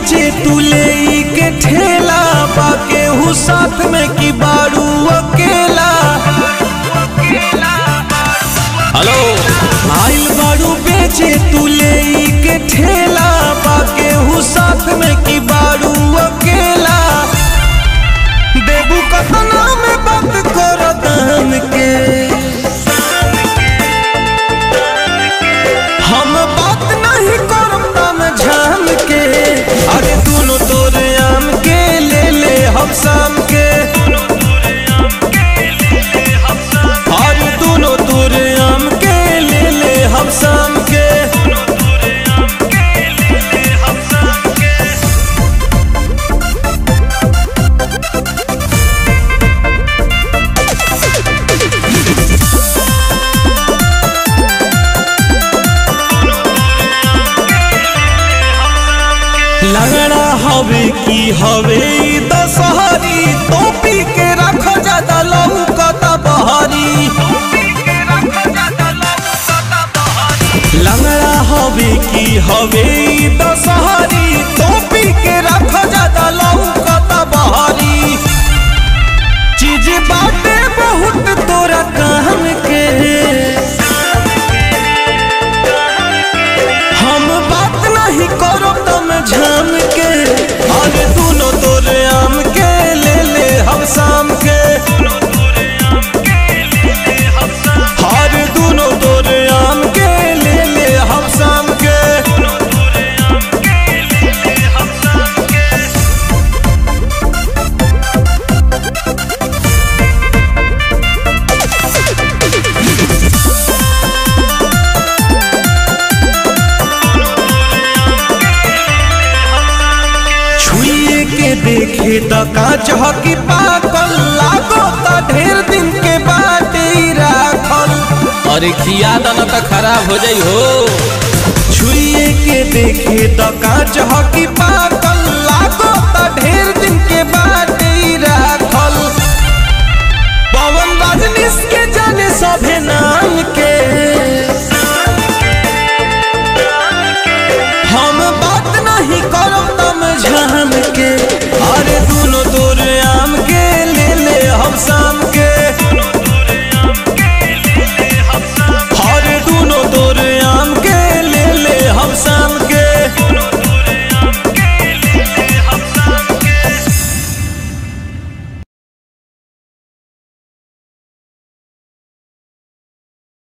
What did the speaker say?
बेचे तू ले के ठेला बाके हूँ साथ में की बारू अकेला हेलो आइल बारू बेचे तू ले के ठेला बाके हूँ साथ में की बारू अकेला देबू कतना में बात कर दान के हम बात नहीं करम दाम झाम के अरे दोनों तोरे आम के ले ले हम शाम के अरे दोनों तोरे आम के ले ले हम शाम के लगड़ा हवे की हवे ई दशहरी टोपी के रख ज्यादा लौकता बहरी लंगड़ा हवे की हवे ई दशहरी टोपी के रख ज्यादा लौकता बहरी चीज बाटे बहुत तोरा काम के हम बात नहीं करो तुम झाम के अरे दोनों तोरे आम के ले ले हम शाम के हर दोनों तोरे आम के ले ले हम शाम के छुए के देखे त कांच हकी पाकल लागो त ढेर दिन के बाटे ही राखल अरे खिया दाना तो खराब हो जाई हो छुए के देखे त कांच हकी पाकल लागो त ढेर दिन के बाटे ही राखल पवन रजनीश के जाने सभे ना